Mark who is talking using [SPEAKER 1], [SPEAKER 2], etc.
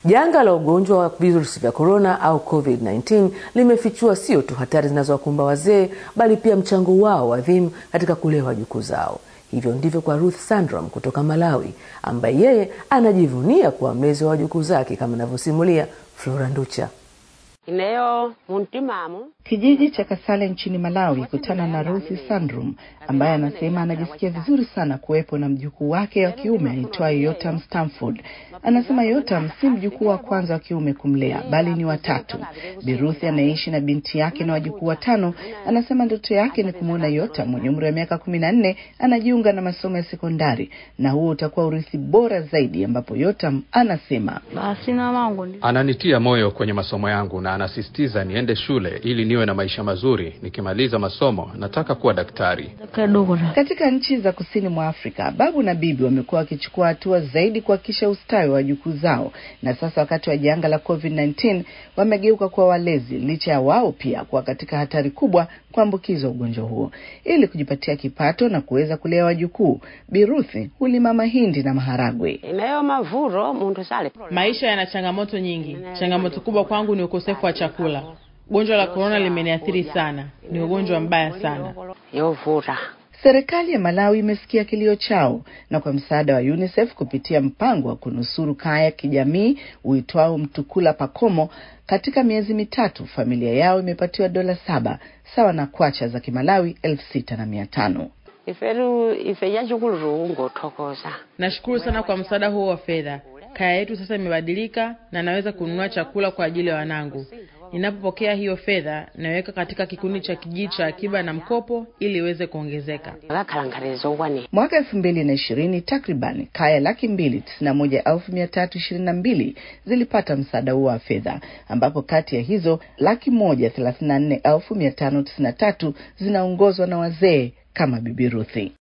[SPEAKER 1] Janga la ugonjwa wa virusi vya korona au COVID-19 limefichua sio tu hatari zinazowakumba wazee bali pia mchango wao adhimu katika kulea wajukuu zao. Hivyo ndivyo kwa Ruth Sandram kutoka Malawi, ambaye yeye anajivunia kuwa mlezi wa wajukuu zake, kama anavyosimulia Flora Nducha.
[SPEAKER 2] Ineyo muntimamu
[SPEAKER 3] Kijiji cha Kasale nchini Malawi kutana na Ruthi Sandrum ambaye anasema anajisikia vizuri sana kuwepo na mjukuu wake wa kiume aitwaye Yotam Stamford. Anasema Yotam si mjukuu wa kwanza wa kiume kumlea bali ni watatu. Biruthi anayeishi na binti yake na wajukuu watano anasema ndoto yake ni kumwona Yotam mwenye umri wa miaka kumi na nne anajiunga na masomo ya sekondari, na huo utakuwa urithi bora zaidi, ambapo Yotam anasema
[SPEAKER 4] Ananitia moyo kwenye masomo yangu na anasisitiza niende shule ili niwe na maisha mazuri. Nikimaliza masomo nataka kuwa daktari.
[SPEAKER 3] Katika nchi za kusini mwa Afrika, babu na bibi wamekuwa wakichukua hatua zaidi kuhakikisha ustawi wa wajukuu zao, na sasa wakati wa janga la COVID-19 wamegeuka kuwa walezi, licha ya wao pia kuwa katika hatari kubwa kuambukizwa ugonjwa huo. Ili kujipatia kipato na kuweza kulea wajukuu, Biruthi hulima mahindi na maharagwe.
[SPEAKER 2] ineyo mavuro muntu sale
[SPEAKER 5] Maisha yana changamoto nyingi. Changamoto kubwa kwangu ni ukosefu wa chakula. Gonjwa la korona limeniathiri sana, ni ugonjwa mbaya sana.
[SPEAKER 2] yovura
[SPEAKER 3] Serikali ya Malawi imesikia kilio chao na kwa msaada wa UNICEF kupitia mpango wa kunusuru kaya kijamii uitwao Mtukula Pakomo, katika miezi mitatu familia yao imepatiwa dola saba sawa na kwacha za Kimalawi elfu sita na mia tano.
[SPEAKER 2] iferu ife yachukulu ngothokoza
[SPEAKER 5] Nashukuru sana kwa msaada huo wa fedha. Kaya yetu sasa imebadilika na naweza kununua chakula kwa ajili ya wanangu. Ninapopokea hiyo fedha, naweka katika kikundi cha kijiji cha akiba na mkopo ili iweze kuongezeka.
[SPEAKER 2] akakhalankhaliza okwane
[SPEAKER 3] Mwaka elfu mbili na ishirini takriban kaya laki mbili tisini na moja elfu mia tatu ishirini na mbili zilipata msaada huo wa fedha, ambapo kati ya hizo laki moja thelathini na nne elfu mia tano tisini na tatu zinaongozwa na wazee kama Bibi Ruthi.